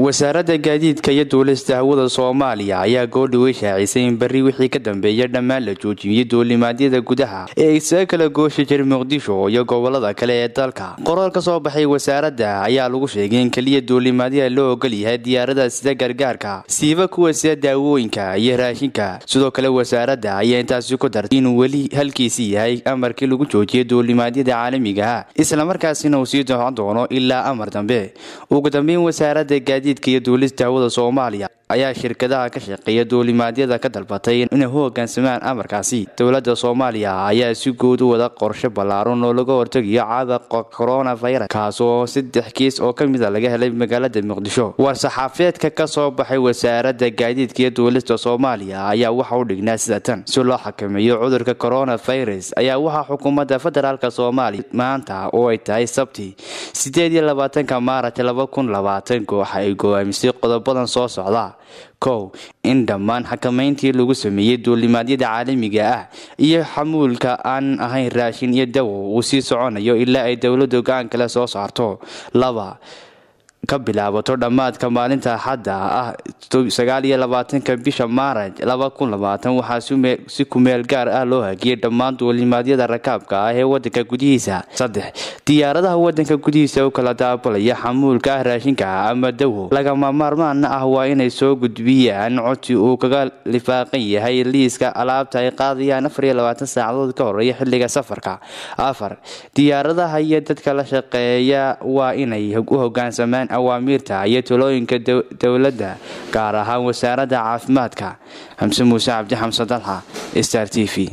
wasaaradda gaadiidka iyo duulista hawada soomaaliya ayaa goordhawey shaacisay in berri wixii ka dambeeya dhammaan la joojiyey duulimaadyada gudaha ee isaga kala gooshi jira muqdisho iyo gobolada kale ee dalka qoraal ka soo baxay wasaaradda ayaa lagu sheegay in keliya duulimaadyada loo ogol yahay diyaarada sida gargaarka siiba kuwa sida daawooyinka iyo raashinka sidoo kale wasaaradda ayaa intaasi ku dartay inuu weli halkiisii yahay amarkii lagu joojiyay duulimaadyada caalamigaha islamarkaasina uu sii socon doono ilaa amar dambe ugu dambeyn wasaaradda gaadiidka iyo duulista hawada soomaaliya ayaa shirkadaha ka shaqeeya duulimaadyada ka dalbatay inay u hogaansamaan amarkaasi dowladda soomaaliya ayaa si guud u wada qorshe ballaaran oo laga hortegayo caabuqa coronavirus kaas oo saddex kiis oo ka mid a laga helay magaalada muqdisho war-saxaafeedka ka soo baxay wasaaradda gaadiidka iyo duulista soomaaliya ayaa waxa u dhignaa sida tan si loo xakameeyo cudurka coronavirus ayaa waxaa xukuumadda federaalk soomaaliya maanta oo ay tahay sabti sideed iyo labaatanka maaraj laba kun labaatan waxa ay go-aamisay qodobadan soo socda kow in dhammaan xakamayntii lagu sameeyey duulimaadyada caalamiga ah iyo xamuulka aan ahayn raashin iyo dawo uu sii soconayo ilaa ay dowladdu go-aan kale soo saarto laba ka bilaabato dhammaadka maalinta axadda ah sagaal iyo labaatanka bisha maaraj laba kun labaatan waxaa si kumeel gaar ah loo hagiyay dhammaan duulimaadyada rakaabka ah ee wadanka gudihiisa saddex diyaaradaha wadanka gudihiisa u kala daabalaya xamuulka ah raashinka ama dawo lagama maarmaana ah waa inay soo gudbiyaan codsi uu kaga lifaaqan yahay liiska alaabta ay qaadayaan afar iyo labaatan saacadood ka horeeya xilliga safarka afar diyaaradaha iyo dadka la shaqeeya waa inay u hogaansamaan awaamiirta iyo talooyinka dowladda gaar ahaan wasaaradda caafimaadka xamse muuse cabdi xamse dalxa star t v